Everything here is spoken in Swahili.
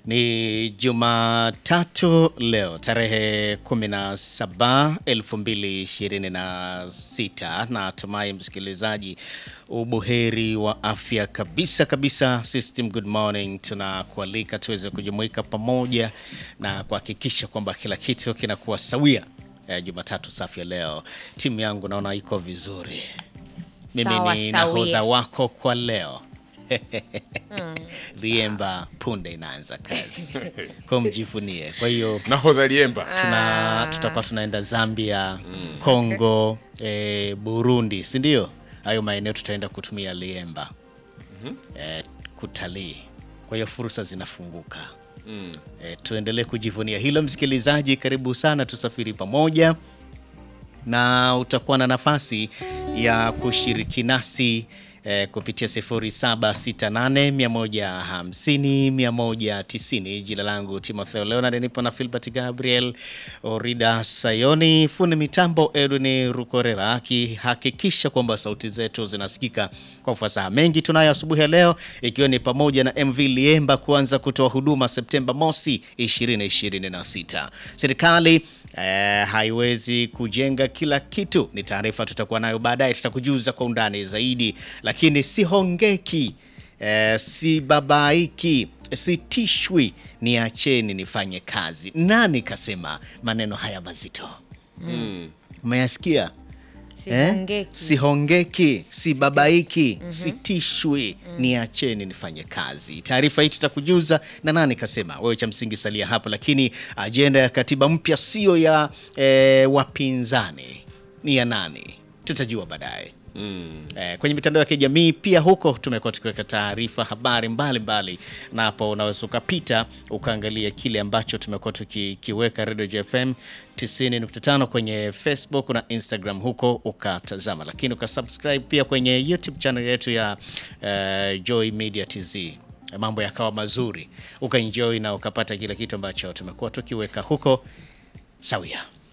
Ni Jumatatu leo tarehe 17 2026. Natumai msikilizaji ubuheri wa afya kabisa kabisa. System good morning, tunakualika tuweze kujumuika pamoja na kuhakikisha kwamba kila kitu kinakuwa sawia. Eh, Jumatatu safi ya leo, timu yangu naona iko vizuri. Mimi Sawa, ni sawia. nahodha wako kwa leo Liemba punde inaanza kazi kwa mjivunie. Kwa hiyo nahodha Liemba tuna tutakuwa tunaenda Zambia, Kongo, eh, Burundi, si ndio? Hayo maeneo tutaenda kutumia Liemba eh, kutalii. Kwa hiyo fursa zinafunguka. Eh, tuendelee kujivunia hilo. Msikilizaji, karibu sana, tusafiri pamoja na utakuwa na nafasi ya kushiriki nasi eh, kupitia 0768150190. Jina langu Timotheo Leonard, nipo na Filbert Gabriel Orida Sayoni, fundi mitambo Edwin Rukorera akihakikisha kwamba sauti zetu zinasikika kwa ufasaha. Mengi tunayo asubuhi ya leo, ikiwa ni pamoja na MV Liemba kuanza kutoa huduma Septemba mosi 2026. Serikali Eh, haiwezi kujenga kila kitu. Ni taarifa tutakuwa nayo baadaye, tutakujuza kwa undani zaidi, lakini sihongeki, eh, si babaiki, sitishwi, niacheni nifanye kazi. Nani kasema maneno haya mazito? Umeyasikia? Eh? Sihongeki. Sihongeki, si babaiki, sitishwi, niacheni nifanye kazi. Taarifa hii tutakujuza na nani kasema. Wewe cha msingi salia hapo, lakini ajenda ya katiba mpya sio ya eh, wapinzani, ni ya nani? Tutajua baadaye. Eh, kwenye mitandao ya kijamii pia huko tumekuwa tukiweka taarifa habari mbalimbali, na hapo unaweza ukapita ukaangalia kile ambacho tumekuwa tukikiweka Radio JFM 90.5 kwenye Facebook na Instagram, huko ukatazama, lakini ukasubscribe pia kwenye YouTube channel yetu ya eh, Joy Media TZ mambo yakawa mazuri, ukaenjoy na ukapata kile kitu ambacho tumekuwa tukiweka huko sawia.